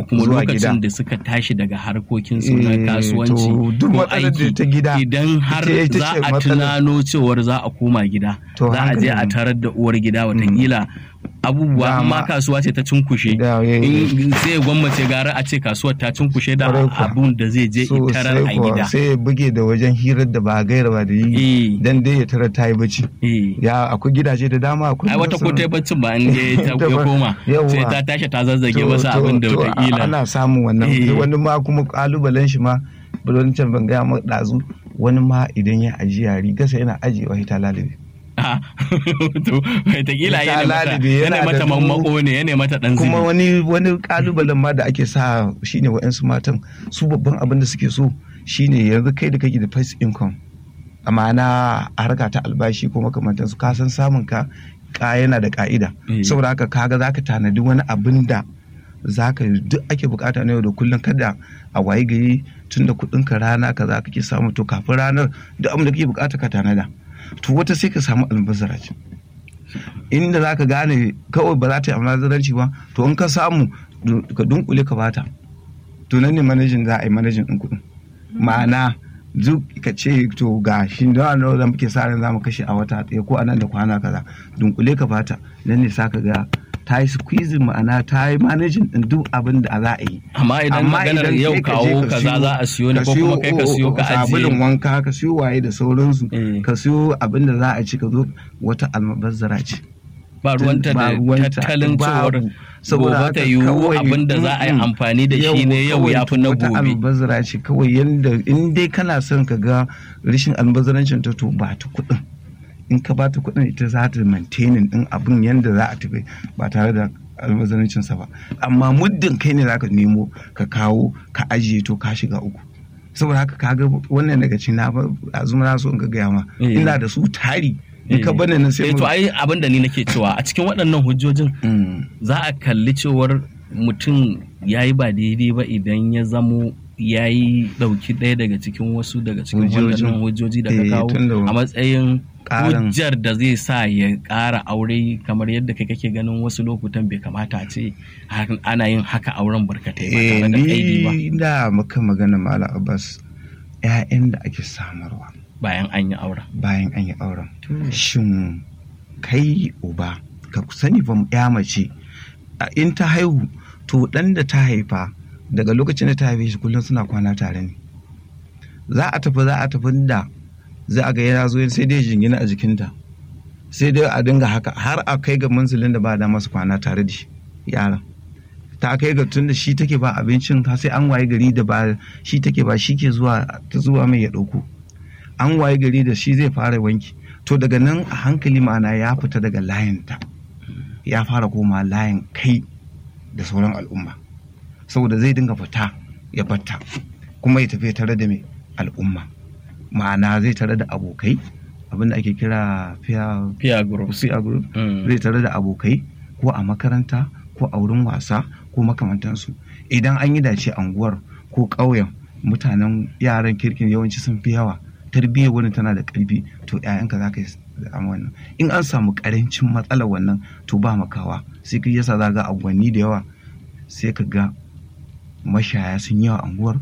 ko kuma zuwa lokacin gida. da suka tashi daga harkokin su na Eh, kasuwanci to duk ko matsalar da aiki ta gida, idan har ita- ita za ce a matsalar. tunano cewar za a koma gida To za a je a hankalin- tarar da uwar gida watakila abubuwa Dama. amma kasuwa ce ta cinkushe Da, eh, in sai gwammace gara a ce kasuwar ta cinkushe da Kwarai kuwa. abun da zai je so itarar sai a kuwa gida sai ya buge da wajen hirar da ba gaira ba da yi Eh. dan dai ya tarar ta yi bacci eh ya akwai gidaje da dama akwai ai wata ko ta yi baccin ba in dai ta Ta ya ba- koma Yawwa. sai ta tashi ta zazzage To- wasu to- abin da to wataƙila ana samun wannan Eh. wani ma kuma kalubalen shi ma can ban gaya maka ɗazu wani ma idan ya ajiya rigarsa yana ajiyewa ita lalibi Ah, to wataƙila Ta yana mata lalibe, yana yana mata da dubu- mammako ne yana mata ɗan kuma zibi wani wani kalubalen ma da ake sa shine wa'yansu matan su babban abin da suke so shine yanzu kai da kake da first income amma na harka ta albashi ko makamantansu ka san samun ka ka yana da ka'ida Eh. saboda haka kaga zaka tanadi wani abin da zaka duk ake bukata na yau da kullum kada a wayi gari tun da kudin ka rana ka za kake samu to kafin ranar duk abin da kake bukata ka tanada to wata sai ka samu almubazzaranci inda za ka gane kawai ba za ta yi almubazzaranci ba to in ka samu du- ka dunkule ka bata to nan ne manajin za a yi manajin ɗin kuɗin ma'ana duk ka ce to ga shi da nawa da muke sa ran za mu kashe a wata ɗaya ko a nan da kwana kaza dunkule ka bata nan ne sa ka ga ta yi squeezing ma'ana ta yi manajin ɗin duk abin da za a yi amma idan Amma maganar idan yau kai ka je kawo ka kaza siyo- za a siyo ne ko kuma kai ka siyo ka sabulun ajiye wanka ka siyo waye da sauransu Eh. ka siyo abin da za a ci ka zo wata almabazzara ce ba ruwanta ba da ruwanta, tattalin cewar babu. Saboda gobe haka ta yiwu kawai, abin da za a yi mm, amfani da shi ne yau kawai ya fi na wata gobe albazzara ce kawai yanda in dai kana son ka ga rashin albazzarancin ta to ba ta kuɗin in ka ba ta kuɗin ita za ta maintaining din abin yanda za a tafi ba tare da albazzarancin sa ba amma muddin kai ne zaka nemo ka kawo ka ajiye to ka shiga uku saboda haka kaga wannan daga cikin na azuma na so in ga gaya ma Eh. ina da su tari in ka Eh. bane nan sai Eh, mu to ai abin da ni nake cewa a cikin waɗannan hujjojin Mm. za a kalli cewar mutum ya yi ba daidai ba idan ya zamo ya yi ɗauki ɗaya daga cikin wasu daga cikin Hujjojin. waɗannan hujjoji da ka Eh, kawo tunda a matsayin ƙarin- hujjar da zai sa ya ƙara aure kamar yadda kai kake ganin wasu lokutan bai kamata a ce har- ana yin haka auren barkatai ba Eh, tare da kaidi ba ni da maka magana Malam Abbas ‘ya'yan da ake samarwa bayan an yi auren. bayan an yi auren. Shin kai uba ka sani fa ya mace a in ta haihu to ɗan da ta haifa daga lokacin da ta haife shi kullum suna kwana tare ne. Za a tafi za a tafi da za a ga yana zo sai dai jingina a jikinta. Sai dai a dinga haka har a kai ga manzilin da ba da masu kwana tare da shi yaran. ta kai ga tun da shi take ba abincin har sai an waye gari da ba shi take ba shi ke zuwa ta zuwa mai ya ɗauko an waye gari da shi zai fara wanki to daga nan a hankali ma'ana ya fita daga layinta ya fara koma layin kai da sauran al'umma saboda zai dinga fita ya batta kuma ya tafi tare da mai al'umma ma'ana zai tare da abokai abinda ake kira peer Peer group. peer group Mm. zai tare da abokai ko a makaranta ko a wurin wasa ko makamantansu idan an yi dace anguwar ko ƙauyen mutanen yaran kirkin yawanci sun fi yawa tarbiyyar wani tana da ƙarfi to 'ya'yanka za ka yi samu wannan in an samu ƙarancin matsalar wannan to ba makawa sai ka yasa za ga angwanni da yawa sai ka ga mashaya sun yawa anguwar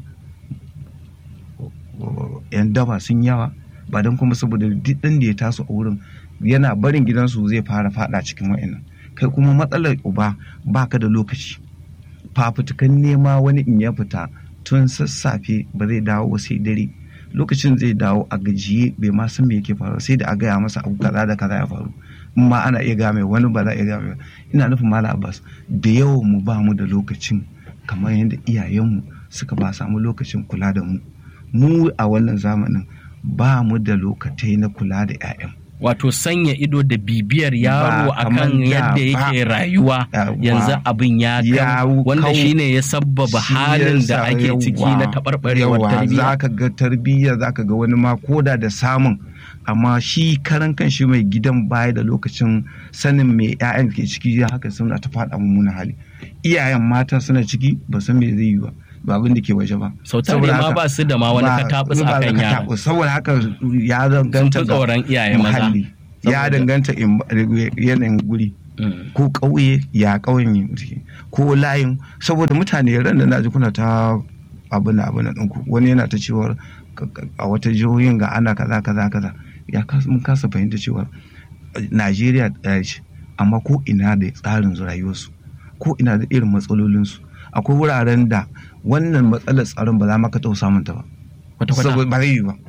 yan daba sun yawa ba don kuma saboda duk ɗan da ya taso a wurin yana barin gidansu zai fara fada cikin wa'annan kai kuma matsalar uba baka da lokaci fafutukan nema wani in ya fita tun sassafe ba zai dawo ba sai dare lokacin zai dawo a gajiye bai ma san me yake faru sai da a gaya masa abu kaza da kaza ya faru in ma ana iya game wani ba za a iya game ina nufin mala abbas da yawan mu ba mu da lokacin kamar yadda iyayenmu suka ba samu lokacin kula da mu mu a wannan zamanin ba mu da lokatai na kula da 'ya'yan Wato sanya ido da bibiyar yaro Ba kamar akan da yadda ba. yake rayuwa Yawwa. yanzu abin ya Ya kan wanda kau- shine ya sabbaba Shi halin yasa da ake ciki na yawa, taɓarɓarewar yawa, tarbiyya. za ka ga tarbiyya za ka ga wani ma koda da samun amma shi karan kan shi mai gidan baya da lokacin sanin me 'ya'yan ke ciki ya haka suna ta faɗa mummunan hali iyayen mata suna ciki ba san me zai yi ba ba abin da ke waje ba Sau tare Saboda ma haka- ba su da ma wani ba- katabus ba da akan yara. katabus. saboda haka ya Sun danganta fi ga tsoron iyaye maza. muhalli ya Saboda- danganta in- yanayin guri Mm. ko ƙauye ya ƙauyen yake ko layin saboda mutane ran da na ji kuna ta abin da abin da ɗinku wani yana ta cewar ka- ka- a wata jihohin ga ana kaza kaza kaza ya kas- mun kasa fahimta cewar eh, najeriya ɗaya ce amma ko ina da tsarin rayuwarsu ko ina da irin matsalolinsu akwai wuraren da wannan matsalar tsaron ba za ma ka taɓa samun ta ba kwata-kwata saboda ba zai yi ba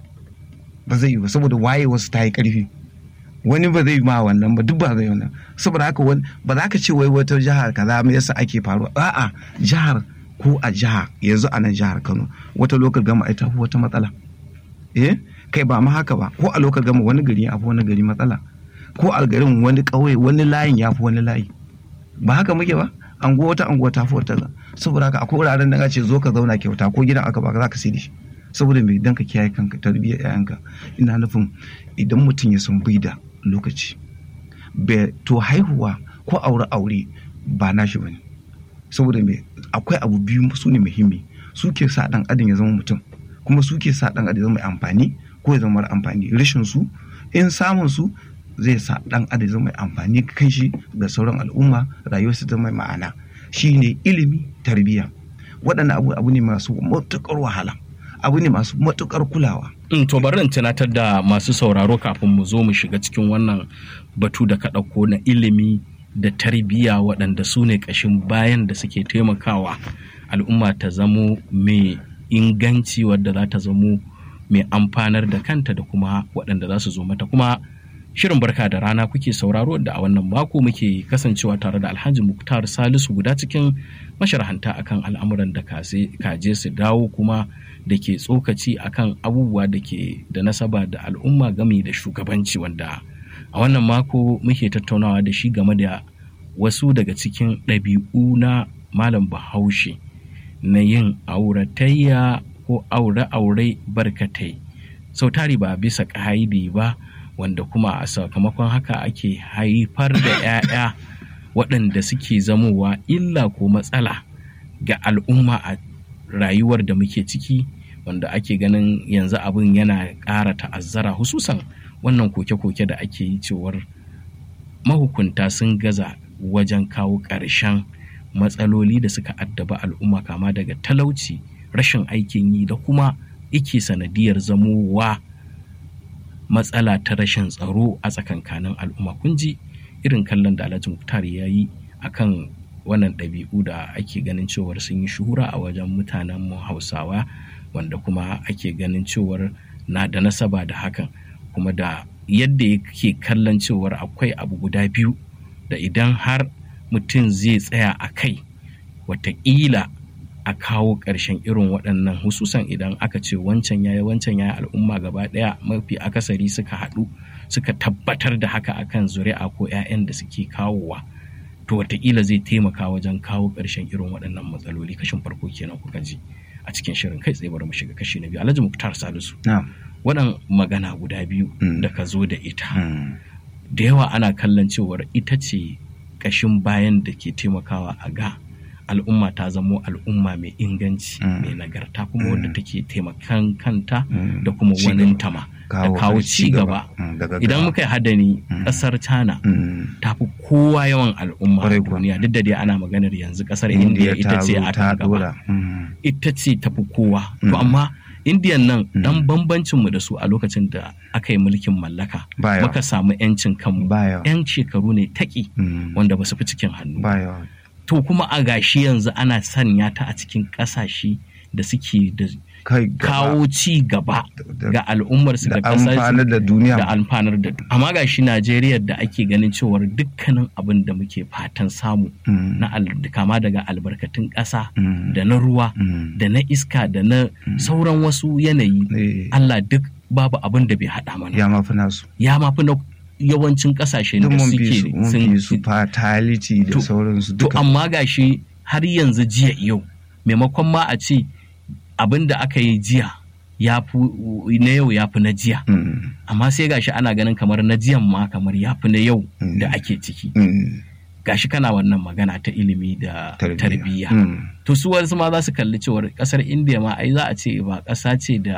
ba zai yi ba saboda waye wasu ta yi karfi wani ba zai yi ma wannan ba duk ba zai yi wannan saboda haka wani ba za ka ce wai wata jihar kaza me yasa ake faruwa a'a jihar ko a jiha yanzu a nan jihar Kano wata lokal gama ita fi wata matsala eh kai ba ma haka ba ko a lokal gama wani gari ya fi wani gari matsala ko a garin wani ƙauye wani layin ya fi wani layi ba haka muke ba anguwa wata anguwa ta fi wata saboda haka akwai wuraren da ce zo ka zauna kyauta ko gidan aka baka za ka sai da shi saboda mai dan ka kiyaye kanka tarbiyyar yayanka ina nufin idan mutum ya san bai da lokaci Be- to haihuwa ko aure aure ba nashi bane saboda me akwai abu biyu su ne muhimmi su ke sa dan adam ya zama mutum kuma su ke sa dan adam ya zama mai amfani ko ya zama mara amfani rashin su in samun su zai sa dan adam ya zama mai amfani kan shi ga sauran al'umma rayuwarsa ta mai ma'ana shine ilimi tarbiyya waɗannan abu abu ne masu matuƙar wahala abu ne masu matuƙar kulawa Mm, to bari in tunatar da masu sauraro kafin mu zo mu shiga cikin wannan batu da ka ɗauko na ilimi da tarbiyya waɗanda su ne ƙashin bayan da suke taimakawa al'umma ta zamo mai inganci wadda za ta zamo mai amfanar da kanta da kuma waɗanda za su zo mata kuma shirin barka da rana kuke sauraro da a wannan mako muke kasancewa tare da alhaji muktar salisu guda cikin masharhanta akan al'amuran da kaze- kaje su dawo kuma da ke tsokaci akan abubuwa da ke da nasaba da al'umma game da shugabanci wanda a wannan mako muke tattaunawa da shi game da wasu daga cikin ɗabi'u na malam bahaushe na yin auratayya ko aure-aure barkatai sau tari ba bisa ƙa'idi ba wanda kuma a sakamakon haka ake haifar da 'ya'ya waɗanda suke zamowa illa ko matsala ga al'umma a rayuwar da muke ciki wanda ake ganin yanzu abin yana ƙara ta'azzara hususan wannan koke-koke da ake yi cewar mahukunta sun gaza wajen kawo ƙarshen matsaloli da suka addaba al'umma kama daga talauci rashin aikin yi da kuma ike sanadiyar zamowa matsala ta rashin tsaro a tsakankanin al'umma kun ji irin kallon da alhaji muktar ya yi akan wannan ɗabi'u da ake ganin cewar sun yi shuhura a wajen mutanen mu hausawa wanda kuma ake ganin cewar na da nasaba da hakan kuma da yadda yake kallon cewar akwai abu guda biyu da idan har mutum zai tsaya a kai wataƙila a kawo ƙarshen irin waɗannan hususan idan aka ce wancan yayi wancan yayi al'umma gaba ɗaya mafi akasari suka haɗu suka tabbatar da haka akan zuri'a ko 'ya'yan da suke kawowa to wataƙila zai taimaka wajen kawo ƙarshen irin waɗannan matsaloli kashin farko kenan kuka ji a cikin shirin kai tsaye bari mu shiga kashi na biyu alhaji muktar salisu na'am waɗan magana guda biyu Mm. da ka zo da ita Mm. da yawa ana kallon cewar ita ce ƙashin bayan da ke taimakawa a ga al'umma ta zamo al'umma mai inganci Mm. mai nagarta kuma wadda Mm. take taimakan kanta Mm. da kuma Ci wanin gaba. tama da Kawo kawo ci ci gaba Mm, daga idan gaba. muka yi hadani Mm. ƙasar china Mm. ta fi kowa yawan al'umma a Kwarai kuwa. duniya duk da dai ana maganar yanzu ƙasar India indiya ita ta ce zo a ta kan gaba dora. Mm. ita ce tafi kowa to Mm. amma indiyan nan Mm. dan bambancinmu da su a lokacin da aka yi mulkin mallaka Ba yawa. muka samu 'yancin kanmu Ba yawa. 'yan shekaru ne taƙi Mm. wanda ba su fi cikin hannu Ba yawa. to kuma a gashi yanzu ana sanya ta a cikin ƙasashe da suke da Kai gaba. kawo ci gaba Da- ga al'ummarsu da da ƙasarsu amfanar da duniya. da alfanar da amma gashi Najeriya da ake ganin cewar dukkanin abin da muke fatan samu Mm. na al- kama daga albarkatun ƙasa Mm. da na ruwa Mm. da na iska da na sauran wasu yanayi Eh, Allah duk babu abin da bai haɗa mana ya mafi nasu. ya mafi na yawancin ƙasashe Duk da mun fi su, suke mun fi su fatality da To- sauransu to duka. amma gashi har yanzu jiya yau maimakon ma a ce abin da aka yi jiya ya fi na yau ya fi na jiya Mm. amma sai gashi ana ganin kamar na jiyan ma kamar ya fi na yau Mm. da ake ciki Mm. gashi kana wannan magana ta ilimi da tarbiyya Mm. to su wasu ma za su kalli cewar kasar indiya ma ai za a ce ba ƙasa ce da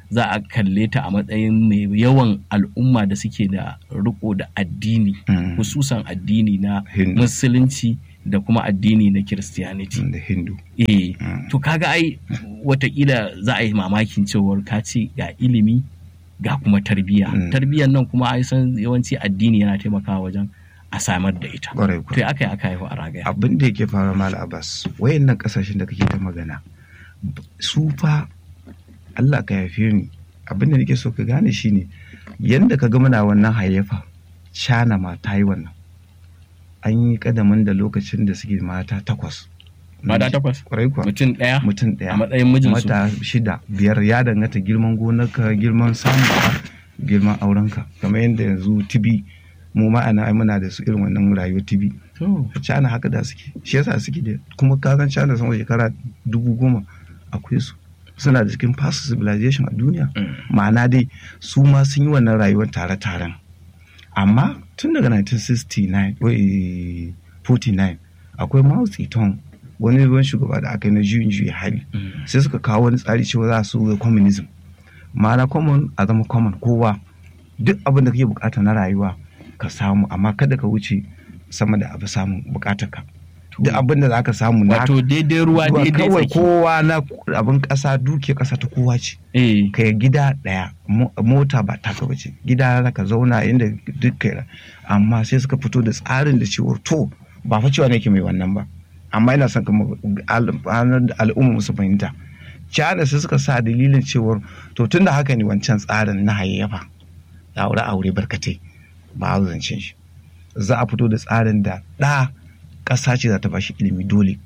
za a kalle ta a matsayin mai yawan al'umma da suke da riko da addini Mm. hususan addini na Hindu. musulunci da kuma addini na kiristiyaniti da hindu eh Mm. to kaga ai watakila za a yi mamakin cewar ka ce ga ilimi ga kuma tarbiyya Mm. tarbiyyar nan kuma ai san yawanci addini yana taimakawa wajen a samar da ita Ƙwarai to kuwa. ya aka yi aka haihu a ragaya abin da yake fara mala abbas wayannan kasashen da kake ta magana su fa allah ka yafe ni abin da nake so ka gane shine yanda ka ga muna wannan hayyafa cana ma ta yi wannan an yi kadamin da lokacin da suke mata takwas mata takwas kwarai kuwa mutum ɗaya mutum ɗaya a matsayin mijinsu mata shida biyar ya danganta girman gonarka girman samun girman aurenka kamar yadda yanzu tibi mu ma'ana ai muna da su irin wannan rayuwar tibi To, China haka da suke shi yasa suke da kuma kasan China sama shekara dubu goma akwai su suna da cikin past civilization a duniya mm. ma'ana dai su ma sun yi wannan rayuwar tare-taren amma tun daga 1969 wai 49 akwai Mao Zedong wani ruwan shugaba da aka yi na juyin juya hali Mm. sai suka kawo wani tsari cewa za su yi communism ma'ana common a zama common kowa duk abin da kake bukata na rayuwa ka samu amma kada ka wuce sama da abu samun bukatar ka duk abin da za ka samu na wato daidai ruwa ruwa daidai kawai tsaki kowa na abin kasa duke kasa ta kowa ce eh ka yi gida daya mo- mota ba taka bace gida za ka zauna inda duk kai amma sai suka fito da tsarin da cewar to ba fa cewa nake mai wannan ba amma ina son kuma al- al- al'umma su fahimta China sai suka sa dalilin cewar to tun da haka ne wancan tsarin na hayayyafa aure aure barkatai ba a zancen shi za a fito da tsarin da ɗa ƙasa ce za ta bashi ilimi dole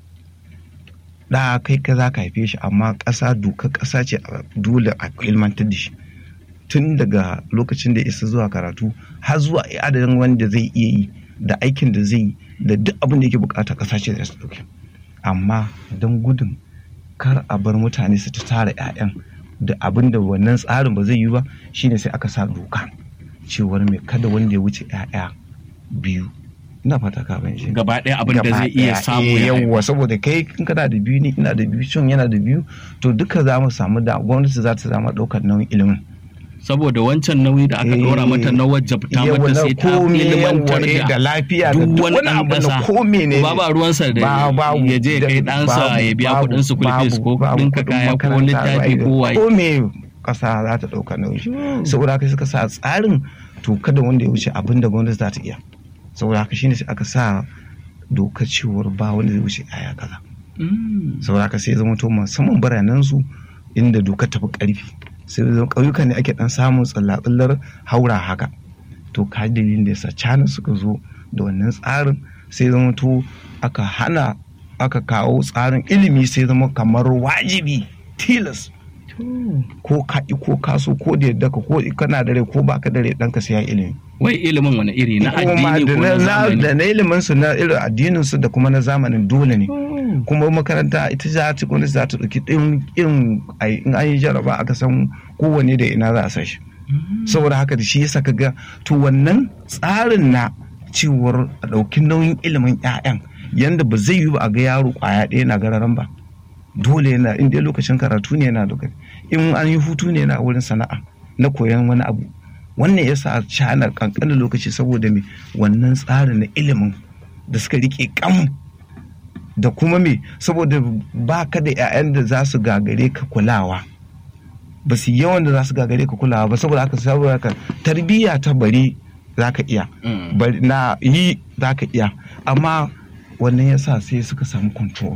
ɗa kai ka za ka haife shi amma ƙasa doka ƙasa ce a- dole a ilmantar da shi tun daga lokacin da ya isa zuwa karatu har zuwa adadin wanda zai iya yi da aikin da zai yi da duk abin da yake bukata ƙasa ce da su ɗauke amma don gudun kar a bar mutane su ta tara 'ya'yan da abin da wannan tsarin ba zai yi ba shine sai aka sa doka cewar mai kada wanda ya wuce 'ya'ya biyu ina fata ka ban shi gaba ɗaya abin da Gaba zai iya ɗaya, samu eh, ya haihu. yawwa saboda kai in kana da biyu ni ina da biyu cin yana da biyu to duka za mu samu da gwamnati za ta zama ɗaukar nauyin ilimin saboda wancan nauyi da aka Eh, ɗora mata na wajabta Yawwa, mata na sai ta komai, ilimantar yawwa, eh, da da lafiya da duk duk wani wani ɗan abu na ƙasa. ko menene ba ba ruwansa da Ba- babu, ya je ya kai da- ɗansa babu, ya biya babu, kuɗin school fees ko babu, kuɗin kuɗin kaya ko makaranta, littafi ba- ko waye ko me ƙasa za ta ɗauka nauyi saboda haka suka sa tsarin to kada wanda ya wuce abin da gwamnati za ta iya saboda haka shine sai aka sa dokar cewar ba wanda zai wuce aya kaza Mm. saboda haka sai zama to musamman biranen su inda dokar tafi karfi sai zama ƙauyuka ne ake dan samun tsallatsallar haura haka to ka dalilin da yasa cana suka zo da wannan tsarin sai zama to aka hana aka kawo tsarin ilimi sai zama kamar wajibi tilas ko ka ƙi ko ka so ko da yadda ka ko kana da rai ko baka da rai ɗanka sai ya ilimi wai ilimin wani iri na Kuma addini da ko na na- na- zamani da na ilimin su na irin addinin su da kuma na zamanin dole ne Oh. kuma makaranta ita za ta gwamnati za ta ɗauki ɗin irin ai- in an yi jaraba aka san kowane da ina za a sa shi Mm. saboda haka da shi yasa ka ga to wannan tsarin na cewar a ɗauki nauyin ilimin 'ya'yan yanda ba zai yi ba a ga yaro ƙwaya ɗaya na gararan ba dole yana in dai lokacin karatu ne yana lokaci in an yi hutu ne yana wurin sana'a na koyon wani abu wannan yasa a cana kankanin lokaci saboda me wannan tsarin na ilimin da suka rike kam da kuma me saboda ba ka da 'ya'yan da za su gagare ka kulawa ba su yi yawan da za su gagare ka kulawa ba saboda haka saboda haka tarbiyya ta bari za ka iya Mm. bari na yi za ka iya amma wannan yasa sai suka samu control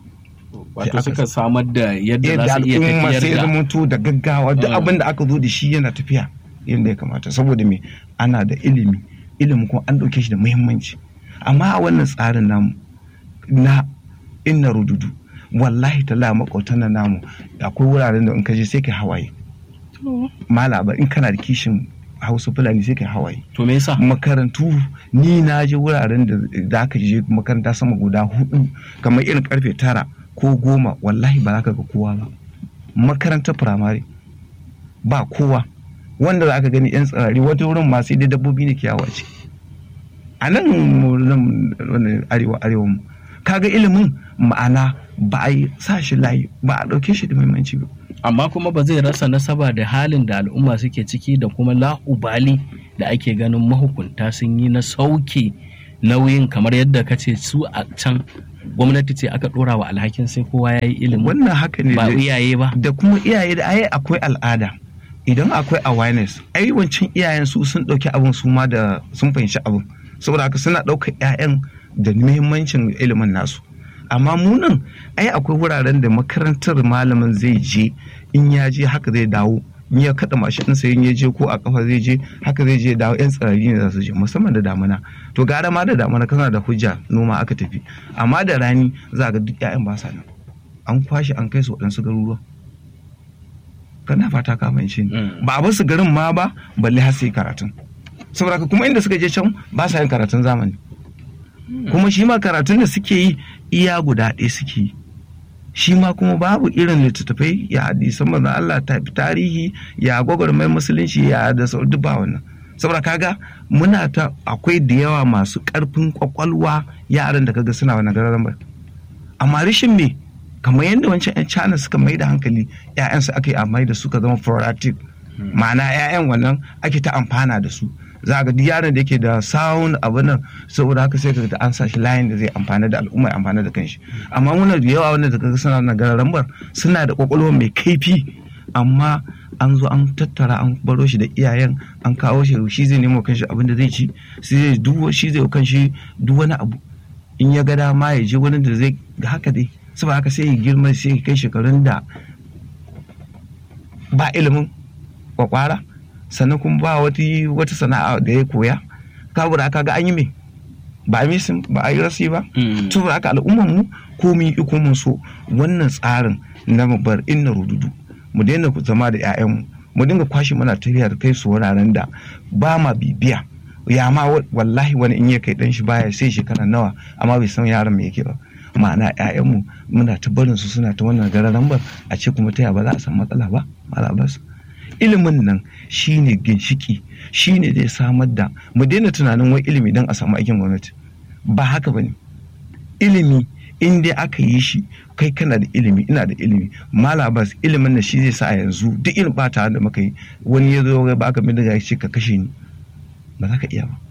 wato aka- suka samar da yadda yadda za su iya al'umma sai tafiyar da zamanto da gaggawa duk Mm. abin da aka zo da shi yana tafiya yadda ya kamata saboda me ana da ilimi ilimi kuma an ɗauke shi da muhimmanci amma a wannan tsarin namu na inna rududu wallahi tala makwautan na namu akwai wuraren da in ka je sai kai hawaye malaba in kana da kishin hausa fulani sai kai hawaye to me yasa makarantu ni na je wuraren da za ka je makaranta sama guda hudu kamar irin karfe tara ko goma wallahi ba za ka ga kowa ba makarantar firamare ba kowa wanda za ka gani yan tsirari wata wurin ma sai dai dabbobi ne kiyawa ce a nan mu- nan wannan arewa arewa mu kaga ilimin ma'ana ba a yi sa shi layi ba a ɗauke shi da muhimmanci ba amma kuma ba zai rasa nasaba da halin da al'umma suke ciki da kuma la'ubali da ake ganin mahukunta sun yi na sauke nauyin kamar yadda ka ce su a can gwamnati ce aka dora wa alhakin sai kowa ya yi ilimi wannan haka ne ba da- iyaye ba da kuma iyaye da ai akwai al'ada idan akwai awareness ai wancan iyayen su sun dauki abin su ma da sun fahimci abin saboda haka suna daukar 'ya'yan da muhimmancin ilimin nasu amma munan ai akwai wuraren da makarantar malamin zai je in ya je haka zai dawo in ya kada mashin ɗinsa in ya je ko a kafa zai je haka zai je dawo yan tsirari ne za su je musamman da damuna to gara ma da damuna kana da hujja noma aka tafi amma da rani za ga duk 'ya'yan ba sa nan an kwashe an kai su waɗansu garuruwa kana fata ka fahimci ni Mm. ba a basu garin ma ba balle har su yi karatun saboda haka kuma inda suka je can ba sa yin karatun zamani kuma shi ma karatun da suke yi iya guda ɗaya suke yi shi ma kuma babu irin littattafai ya hadisan manzon Allah ta tarihi ya gwagwarmai musulunci ya da sau duk ba wannan saboda kaga muna ta akwai da yawa masu ƙarfin kwakwalwa yaran da kaga suna wannan gararan ba amma rishin me kamar yadda wancan 'yan China suka mai da hankali 'ya'yansu aka yi amai da suka zama productive ma'ana 'ya'yan wannan ake ta amfana da su za ga duk yaron da yake da sound abu nan saboda haka sai ka ga an sa shi layin da zai amfana da al'umma ya amfana da kanshi amma muna da yawa wanda da kaga suna na gararambar suna da kwakwalwa mai kaifi amma an zo an tattara an baro shi da iyayen an kawo shi shi zai nemo kanshi abin da zai ci shi zai duk shi zai kanshi duk wani abu in ya ga dama ya je wani da zai ga haka dai saboda haka sai ya girma sai ya kai shekarun da ba ilimin kwakwara sannan kuma ba wata wata sana'a da ya koya kabura aka ga an yi me ba a misin ba a yi rasi ba Mm. saboda haka al'ummar mu ko mun yi ko mun so wannan tsarin na mu bar inna rududu mu daina zama da 'ya'yanmu mu dinga kwashe muna tafiya da kai su wuraren da ba ma bibiya ya ma wa- wallahi wani in ya kai dan shi baya sai shekara nawa amma bai san yaron me yake ba ma'ana 'ya'yanmu muna ta barin su suna ta wannan gararan bar a ce kuma ta ya ba za a samu matsala ba mala bas ilimin nan shine ginshiki shine zai samar da mu daina tunanin wai ilimi don a samu aikin gwamnati ba haka bane ilimi in dai aka yi shi kai kana da ilimi ina da ilimi malabas ilimin da shi zai sa a yanzu duk irin bata da muka yi wani ya zo ya baka bindiga ya ce ka kashe ni ba za ka iya ba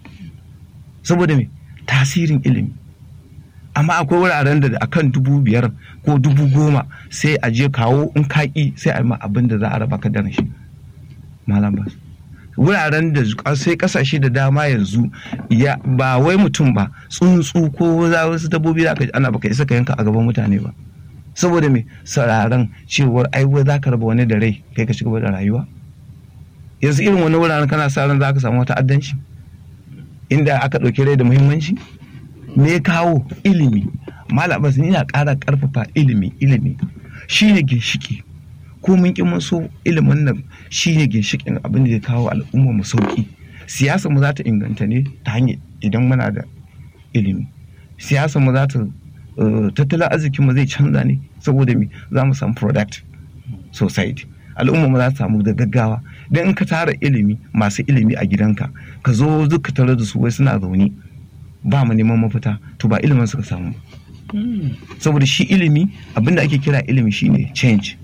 saboda me tasirin ilimi amma akwai wuraren da akan dubu biyar ko dubu goma sai a je kawo in kaki sai a yi ma abin da za a raba ka da shi malam bas wuraren da sai kasashe da dama yanzu ya ba wai mutum ba tsuntsu ko za wasu dabbobi da aka ana baka isa ka yanka a gaban mutane ba saboda me sararan cewar ai wai za ka raba wani da rai kai ka shiga da rayuwa yanzu irin wani wuraren kana sa ran za ka samu wata addanci inda aka ɗauki rai da muhimmanci me ya kawo ilimi malam abbas ina ƙara ƙarfafa ilimi ilimi shine ginshiki ko mun ƙi mun so ilimin nan shine ginshikin abin da ya kawo al'umma mu sauki siyasa mu za ta inganta ne ta hanyar idan muna da ilimi siyasa mu za ta tattalin arzikin mu zai canza ne saboda me za mu samu product society al'umma mu za ta samu da gaggawa dan in ka tara ilimi masu ilimi a gidanka ka zo duka tare da su wai suna zaune ba mu neman mafita to ba ilimin suka samu saboda shi ilimi abinda ake kira ilimi shine change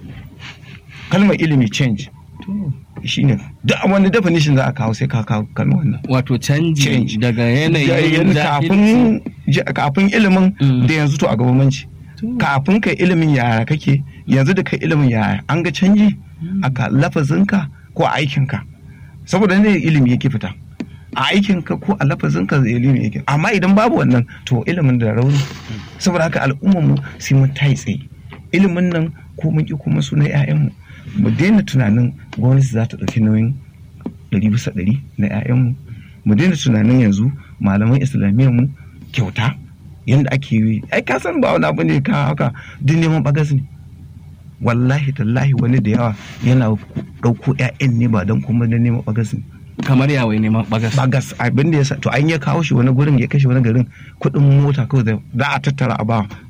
kalmar ilimi change shine duk wani definition za a kawo sai ka kawo kalmar wannan wato canji Change. daga yanayin kafin kafin ilimin da yanzu to a gabamanci kafin kai ilimin yaya kake yanzu da kai ilimin yaya an ga canji a lafazinka ko a aikinka saboda ne ilimi yake fita a aikinka ko a lafazinka ilimi yake amma idan babu wannan to ilimin da rauni saboda haka al'ummar mu sai mun tayi tsaye ilimin nan ko mun ki kuma su na 'ya'yanmu mu daina tunanin gwamnati za ta ɗauki nauyin ɗari bisa ɗari na 'ya'yanmu mu daina tunanin yanzu malaman islamiyyar mu kyauta yadda ake yi ai ka san ba wani abu ne ka haka duk neman bagas ne wallahi tallahi wani da yawa yana ɗauko 'ya'yan ne ba don kuma don neman bagas ne kamar yawai neman bagas bagas abin da ya sa to an ya kawo shi wani gurin ya kashe wani garin kuɗin mota kawai za a tattara a ba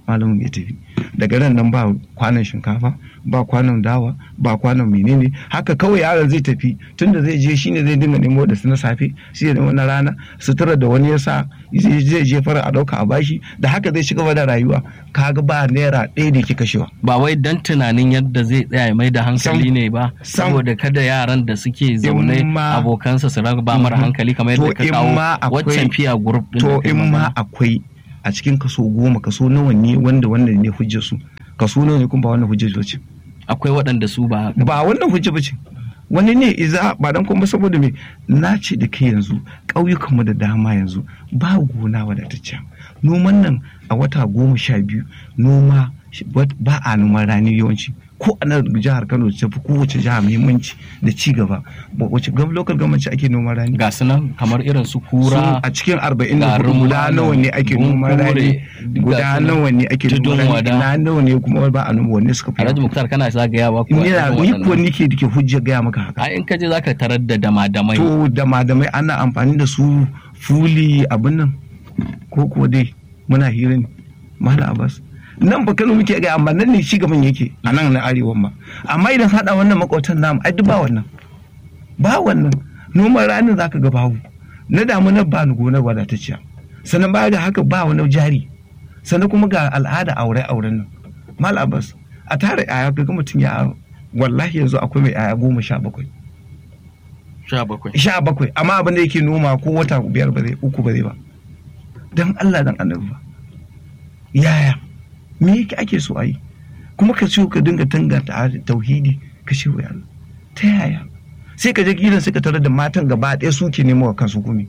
malamin ya tafi daga ran nan ba kwanan shinkafa ba kwanan dawa ba kwanan menene haka kawai yaron zai tafi tunda zai je shine zai dinga nemo da su na safe shi ya nemo na rana sutura da wani ya sa zai je fara a dauka a bashi da haka zai ci gaba da rayuwa kaga ba naira ɗaya da ke kashewa ba wai dan tunanin yadda zai tsaya ya mai da hankali ne ba saboda kada yaran da suke zaune abokansa su ba mara hankali kamar yadda ka kawo waccan fiya group din to in ma akwai a cikin kaso goma kaso nawa ne wanda wannan ne hujjar su kaso nawa ne kuma ba wannan hujjar ce akwai waɗanda su ba ba wannan hujja ba ce wani ne iza ba dan kuma saboda me na ce da kai yanzu ƙauyukan mu da dama yanzu ba gona wadatacciya noman nan a wata goma sha biyu noma ba a noman rani yawanci ko a nan jihar Kano ta fi kowace jiha muhimmanci da ci gaba wace gam local government ake noman rani ga su nan kamar irin su kura a cikin 44 guda nawa ne ake noman rani guda nawa ne ake noman rani na nawa ne kuma ba a noma wanne suka fi Alhaji Muktar kana zagaya ba ko ni ko nike dake hujja gaya maka haka ai in ka je zaka tarar da damadamai to damadamai ana amfani da su fuli abin nan ko ko dai muna hira ne Malam Abbas nan ba Kano muke ga amma nan ne ci gaban yake a nan na arewa ma amma idan hada wannan makwatan namu ai duk ba wannan ba wannan noman ranin zaka ga babu na damunar ba ni gonar wadatacciya sannan baya ga haka ba wani jari sannan kuma ga al'ada aure auren nan mal abbas a tare yaya ga mutum ya wallahi yanzu akwai mai yaya goma sha bakwai sha bakwai sha bakwai amma abin da yake noma ko wata biyar ba zai uku ba zai ba dan Allah dan annabi ba yaya me yake ake so a yi kuma ka ce ka dinga tanganta tauhidi ka ce wa Allah ta yaya sai ka je gidan sai ka tarar da matan gaba ɗaya suke nemo wa kansu gumi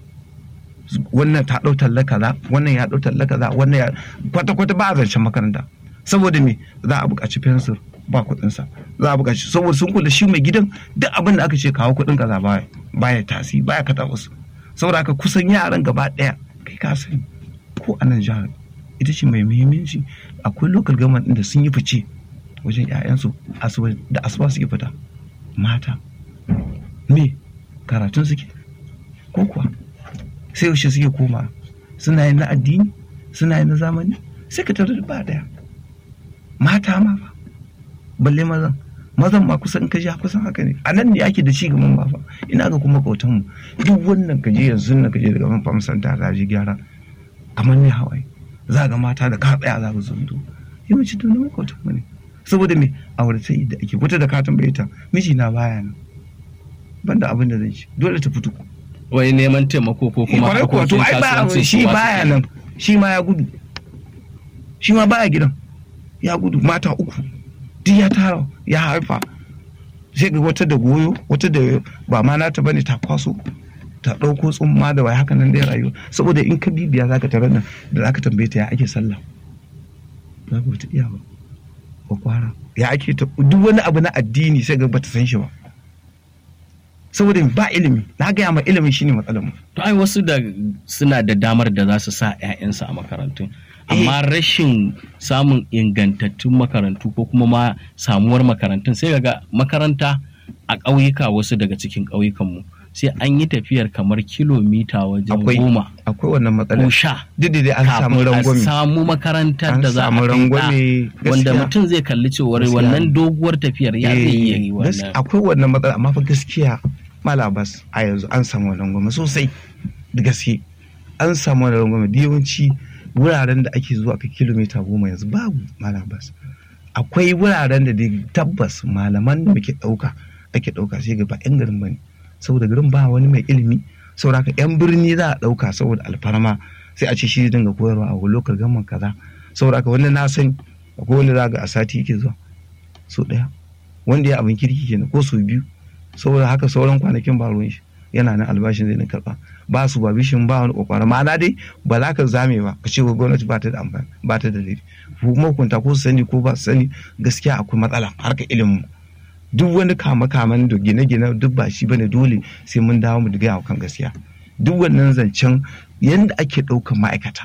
wannan ta ɗau talla kaza wannan ya ɗau talla kaza wannan ya kwata kwata ba a zancen makaranta saboda me za a buƙaci fensir ba kuɗin sa za a buƙaci saboda sun kula shi mai gidan duk abin da aka ce kawo kuɗin kaza baya baya tasi baya kata wasu saboda haka kusan yaran gaba ɗaya kai ka sani ko a nan jihar ita ce mai muhimmanci akwai local government da sun yi fice wajen 'ya'yansu da asuba suke fita mata me karatun suke ko kuwa sai yaushe suke koma suna yin na addini suna yin na zamani sai ka tarar ba daya mata ma fa balle mazan mazan ma kusan ka ja kusan haka ne a nan ne ake da ci gaban ba fa ina ga kuma kautan mu duk wannan ka je yanzu nan ka je daga man famsanta ta ji gyara kamar ne hawaye za ga mata da ka tsaya za ka zundo yawanci to na makwatan mu ne saboda me auratai da ake wata da ka tambaye ta miji na baya nan banda abin da zan ci dole ta fito wai neman taimako ko kuma kwarai kuwa to ai ba shi baya nan shi ma ya gudu shi ma baya gidan ya gudu mata uku duk ya tara ya haifa sai ga wata da goyo wata da ba ma nata bane ta kwaso ta ɗauko tsumma da wai haka nan dai rayuwa saboda in ka bibiya zaka tarar nan da zaka tambaye ta ya ake sallah za ka ta iya ba ba kwara ya ake ta duk wani abu na addini sai ga bata san shi ba saboda ba ilimi na gaya ma ilimi shine matsalar mu to ai wasu da suna da damar da za su sa 'ya'yansu a makarantun amma rashin samun ingantattun makarantu ko kuma ma samuwar makarantun sai ga makaranta a ƙauyuka wasu daga cikin ƙauyukanmu sai an yi tafiyar kamar kilomita wajen goma akwai wannan matsalar ko sha duk da an samu rangwame a samu makarantar An da za a samu kai rangwame, ɗa, wanda gaskiya. mutum zai kalli cewar Gaskiya. wannan doguwar tafiyar ya zai iya yi Eh, gas- wannan akwai wannan matsala amma fa gaskiya malabas a yanzu an samu wannan gwamnati sosai da gaske an samu wannan gwamnati da yawanci wuraren da ake zuwa kai kilomita goma yanzu babu malabas akwai wuraren da dai tabbas malaman da muke ɗauka ake ɗauka sai ga ba 'yan garin bane saboda garin ba wani mai ilimi saboda haka 'yan birni za a ɗauka saboda alfarma sai a ce shi zai dinga koyarwa a lokal gaman kaza saboda haka wani na sani akwai wani za ga a sati yake zuwa so ɗaya wanda ya abin kirki kenan ko sau biyu saboda haka sauran kwanakin ba ruwan shi yana nan albashin zai na karba ba su ba bishin ba wani kokwara ma'ana dai ba za ka zame ba ka ce wa gwamnati ba ta da amfani ba ta da laifi kuma hukunta ko su sani ko ba su sani gaskiya akwai matsala harka ilimin duk wani kama kaman da gine-gine duk ba shi bane dole sai mun dawo mu gaya wa kan gaskiya duk wannan zancen yanda ake ɗaukan ma'aikata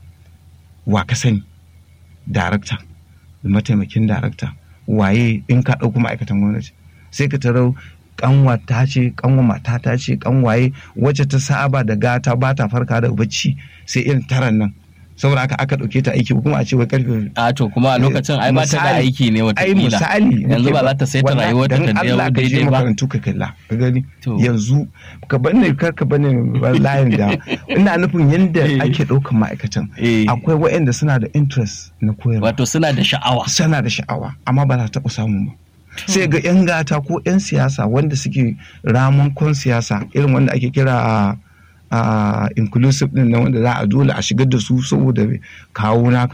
wa ka sani darakta da mataimakin darakta waye in ka ɗauko ma'aikatan gwamnati sai ka tarau kanwa ta ce kanwa mata ta ce kanwaye wacce ta saba da gata ba ta farka da bacci sai irin taran nan saboda haka aka ɗauke ta aiki kuma a ce wai karfe a to kuma a lokacin ai ba ta da Misali- aiki ne ai watakila misali yanzu ba za ta saita Wallahi, rayuwarta dan ta Allah dawo ka je daidai ba makarantu ka kalla ka gani To. yanzu ka bane kar ka bane layin da ina nufin yanda Eh. ake ɗaukan ma'aikatan Eh. akwai waɗanda suna da interest na koyarwa wato suna da sha'awa sana da sha'awa amma ba za ta taɓa samu ba sai ga 'yan gata ko 'yan siyasa wanda suke ramunkon siyasa irin wanda ake kira a inclusive din nan wanda za a dole a shigar da su saboda me? kawo naka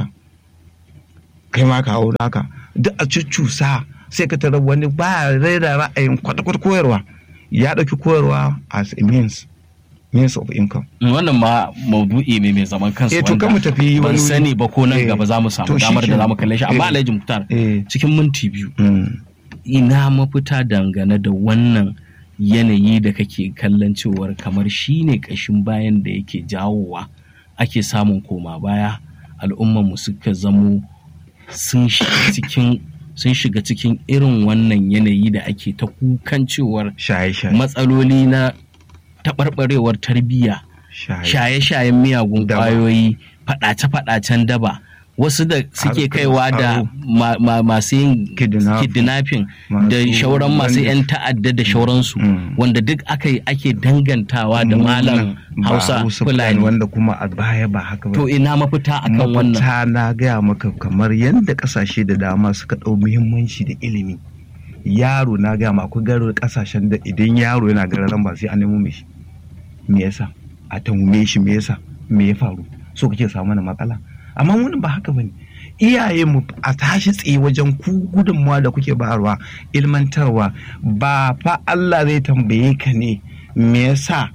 kai ma kawo naka duk a cuccusa sai ka tarar wani ba raira ra'ayin kwata-kwata koyarwa ya ɗauki koyarwa as a means means of income wannan ma maudu'i ne mai zaman kansa Eh, to kan mu tafi ban wani- sani ba ko nan Eh, gaba za mu samu to shi damar da kenan. za mu kalle shi amma Eh. Alhaji Muktar eh cikin minti biyu mm. ina mafita dangane da wannan yanayi da kake kallon cewar kamar shi ne ƙashin bayan da yake jawowa ake samun koma baya al'ummarmu suka zamo sun shiga cikin sun shiga cikin irin wannan yanayi da ake ta kukan cewar shaye-shaye matsaloli na taɓarɓarewar tarbiyya shaye shaye-shayen miyagun Daba. ƙwayoyi faɗace-faɗacen daba wasu da suke Harkar kaiwa da tsaro. ma- ma- masu yin Kidnapping. kidnapping da Masu shauran masu bandit. 'yan ta'adda da shauransu Mm. wanda duk aka yi ake dangantawa da malam Ba hausa fulani fulani wanda kuma a baya ba haka ba to ina mafita akan wannan mafita na gaya maka kamar yadda kasashe da dama suka ɗau muhimmanci da ilimi yaro na gaya ma akwai garin kasashen da idan yaro yana gararan ba sai an nemo mai shi me yasa a tangume shi me yasa me ya faru so kake samu mana matsala amma wani ba haka bane iyaye mu a tashi tsaye wajen ku gudunmawa da kuke bayarwa ilmantarwa ba fa Allah zai tambaye ka ne me yasa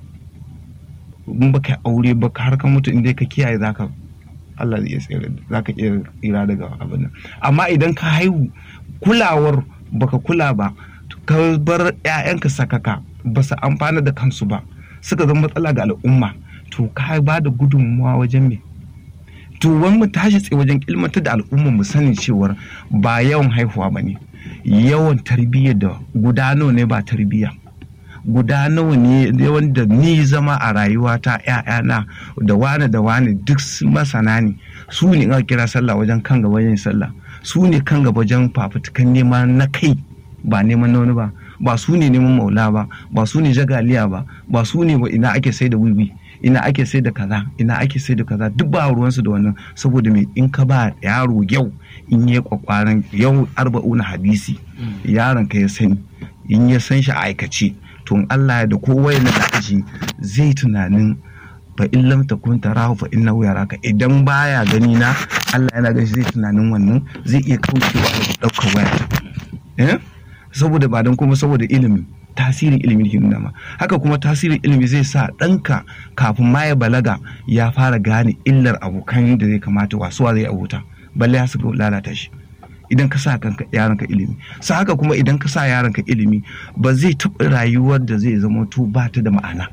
in baka aure ba har ka mutu inda ka kiyaye zaka Allah zai iya tsere zaka iya tsira daga abin nan amma idan ka haihu kulawar baka kula ba ka bar 'ya'yanka sakaka ba su amfana da kansu ba suka zama matsala ga al'umma to ka ba da gudunmawa wajen me to wani mu tashi tsaye wajen ilmantar da al'umma mu sani cewar ba yawan haihuwa ba ne yawan tarbiyya da gudano ne ba tarbiyya guda nawa ne wanda ni zama a rayuwata ‘ya'yana da wane da wane duk su masana ne su ne aka kira sallah wajen kan gaba yin sallah su ne kan gaba wajen fafutukan neman na kai ba neman na wani ba ba su ne neman maula ba ba su ne jagaliya ba ba su ne ba ina ake sai da wiwi ina ake sai da kaza ina ake sai da kaza duk ba ruwansu da wannan saboda me in ka ba yaro yau in yi kwakwaran yau arba'una hadisi yaron ka ya sani in ya san shi a aikace to in Allah ya da kowa ya da aji zai tunanin fa in lam takun tarahu fa innahu yaraka idan baya gani na Allah yana ganin shi zai tunanin wannan zai iya kaucewa da daukar waya eh saboda ba don kuma saboda ilimi tasirin ilimi ke nuna ma haka kuma tasirin ilimi zai sa ɗanka kafin ma ya balaga ya fara gane illar abokan da zai kamata wasuwa zai abota balle ya suka lalata shi idan ka sa kanka yaronka ilimi sa haka kuma idan ka sa yaronka ilimi ba zai taɓa rayuwar da zai zama to ba ta da ma'ana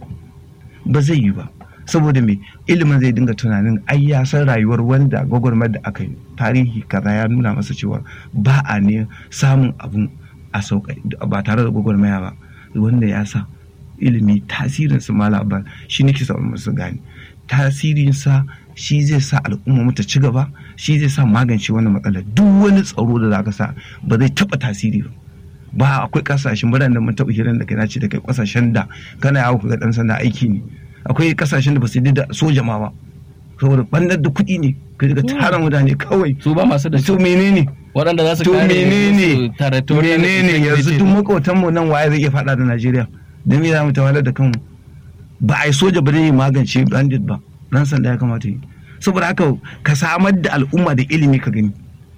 ba zai yi ba saboda me ilimin zai dinga tunanin ai ya san rayuwar wanda gwagwarmar da aka yi tarihi kaza ya nuna masa cewa ba a ne samun abun a sauka ba tare da gwagwarmaya ba wanda ya sa ilimi tasirin su mala ba shi nake sa musu gane tasirin sa shi zai sa al'umma mu ta ci gaba shi zai sa magance wannan matsalar duk wani tsaro da zaka sa ba zai taba tasiri ba ba akwai kasashen birane da mun taɓa hirar da kai na ce da kai kasashen da kana yawo ga dan sanda aiki ne akwai kasashen da ba su yi da soja ma ba saboda bandar da kuɗi ne ka ga tara mutane kawai su ba masu da to menene waɗanda za su to kare menene su territorial menene yanzu integrity. duk makotan mu nan waye zai iya faɗa da Najeriya da me za mu tawalar da kanmu ba a yi soja ba zai magance bandit ba dan sanda ya kamata yi saboda haka ka samar da al'umma da ilimi ka gani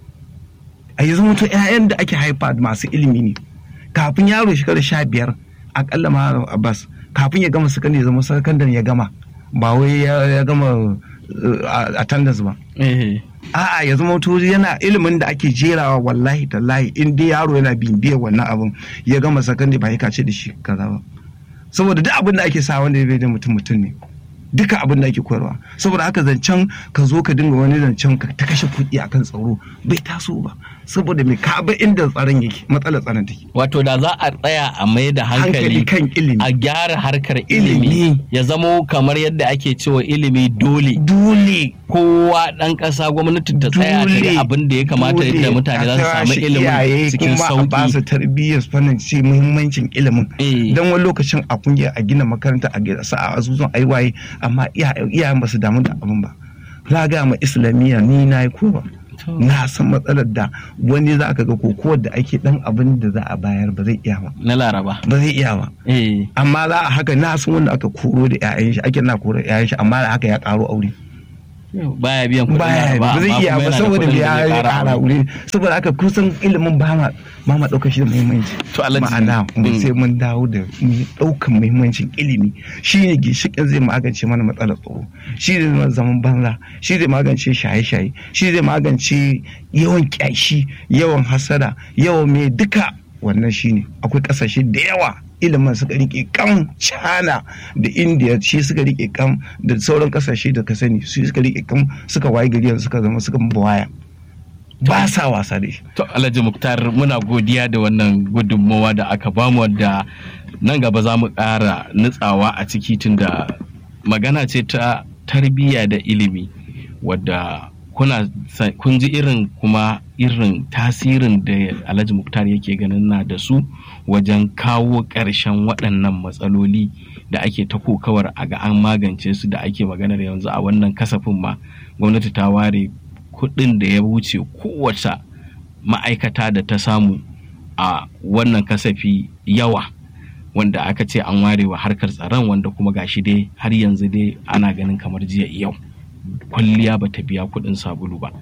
a yanzu mutum 'ya'yan da ake haifa masu ilimi ne kafin yaro shekara sha biyar akalla ma abbas kafin ya gama sakandare ya zama sakandare ya gama ba wai ya ya gama uh, attendance ba Eh, a'a ya zama to yana ilimin da ake jerawa wallahi tallahi in dai yaro yana bibiyar wannan abin ya gama sakandare ba ya kace da shi kaza ba saboda duk abin da ake sa wanda ya bai da mutum mutum ne duka abin da ake koyarwa saboda haka zancen ka zo ka dinga wani zancen ka ta kashe kuɗi akan tsaro bai taso ba saboda me ka ba inda tsaron yake matsalar tsaron take wato da za a tsaya a mai da hankali hankali kan ilimi a gyara harkar ilimi Ilimi. ya zamo kamar yadda ake cewa ilimi dole dole kowa ɗan ƙasa gwamnati ta tsaya ta Dole. yi abin da ya kamata dole yadda mutane za su a samu tashi ilimin iyaye cikin kuma a ba su sauki tarbiyyar fannin ci muhimmancin ilimin Eh. don wani lokacin a kungiya a gina makaranta a gina sa a asusun aiwaye amma iya- iyayen ba su damu da abin ba za ga ma islamiyya ni na yi kowa To. na san matsalar da wani za ka ga kokowar da ake dan abin da za a bayar ba zai iya ba na laraba ba zai iya ba eh amma za a haka na san wanda aka koro da 'ya'yan shi ake na koro 'ya'yan shi amma da haka ya karo aure baya biyan kuɗin baya laraba ba zai amma iya kuma ba yana da saboda kuɗin da ya zai ya ƙara kara aure. wuri saboda haka kusan ilimin ba ma ba ma ɗaukar shi da muhimmanci To, Alhaji, ma'ana mu mm. sai mun dawo da mu ɗaukan muhimmancin ilimi shine ginshiƙin zai magance mana matsalar tsaro shi zai zama zaman banza shi zai magance shaye-shaye shi zai magance yawan kyashi yawan hasada yawan me duka wannan shine akwai ƙasashe da yawa ilimin suka rike kam china da india shi suka rike kam da sauran kasashe da ka sani su suka rike kam suka waye gari yanzu suka zama suka waya ba sa wasa da shi To Alhaji Muktar muna godiya da wannan gudunmawa da aka bamu wadda nan gaba za mu ƙara nutsawa a ciki tunda magana ce ta tarbiyya da ilimi wadda kuna sa- kun ji irin kuma irin tasirin da Alhaji Muktar yake ganin na da su wajen kawo ƙarshen waɗannan matsaloli da ake ta kokawar a ga an magance su da ake maganar yanzu a wannan kasafin ma gwamnati ta ware kuɗin da ya wuce kowace ma'aikata da ta samu a wannan kasafi yawa wanda aka ce an ware wa harkar tsaron wanda kuma gashi dai har yanzu dai ana ganin kamar jiya yau kwalliya ba ta biya kuɗin sabulu ba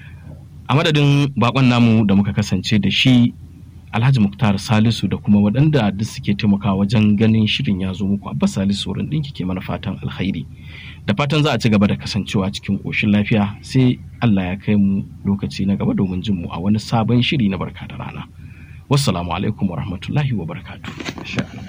a madadin bakon namu da muka kasance da shi alhaji muktar salisu da kuma waɗanda duk suke taimakawa wajen ganin shirin ya zo muku abbas salisu wurin ɗinki ke mana fatan alkhairi da fatan za a ci gaba da kasancewa cikin ƙoshin lafiya sai allah ya kai mu lokaci na gaba domin jin mu a wani sabon shiri na barka da rana wassalamu alaikum wa rahmatullahi wa barakatuh